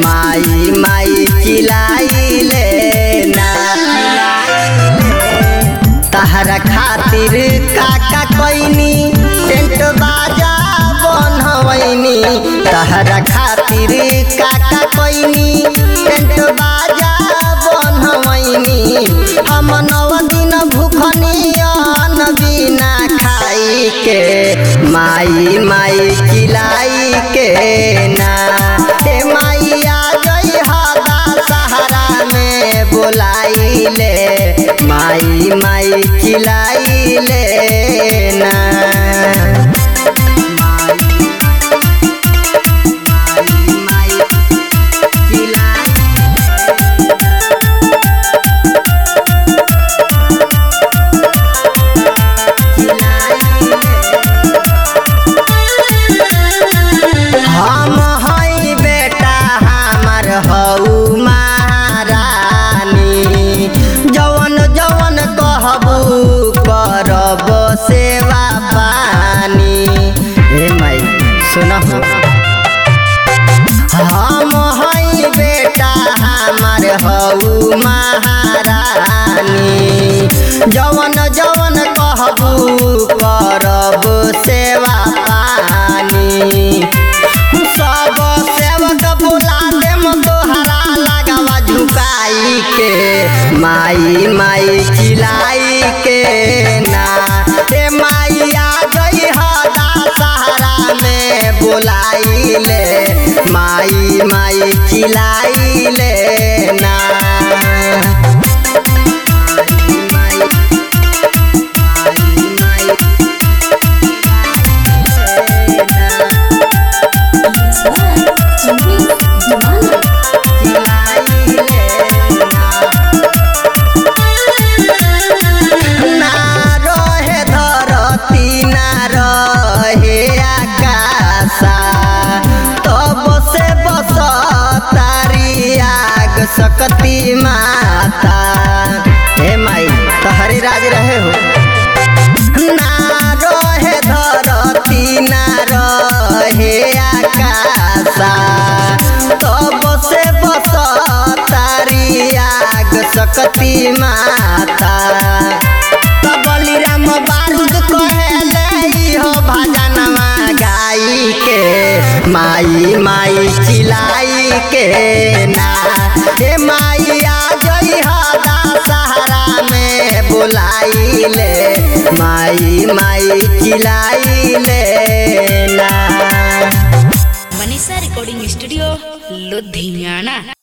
माई माई चिलाइले ना तहरा खातिर काका कोइनी टेंट बाजा बनवैनी तहरा खातिर काका कोइनी टेंट बाजा बनवैनी हम नौ दिन भूखनियन बिना खाई के माई माई चिलाई के ना हे माइया जय हदा सहारा में बोलाइले माई माई चिलाइले ना माई माई हम हई बेटा हमर हऊ महारानी जवन जवन कहबू करब सेवा पानी हे माई सुनहु हम हई बेटा हमर हऊ महारानी जवन जवन कहबू करब सेवा पानी सब सेवक बुला देम तोहरा लगावा झुकाई के माई माई चिलाई के ना हे माइया गई हदा सहारा में बोलाइले माई माई चिलाइले ना माई माई माई ना रहे धरती ना रहे आकाशा तब से बस तारी आग सकती माता हे माई तहरी राज रहे हो ना रहे धरती ना रहे आकाशा तब से बस तारी आग सकती माता तब बलिराम बारूद कहेले हो भजनवा गाई के माई माई चिलाई के ना हे माइया जई हदा सहारा में बुलाइले माई माई चिलाइले ना मनीषा रिकॉर्डिंग स्टूडियो लुधियाना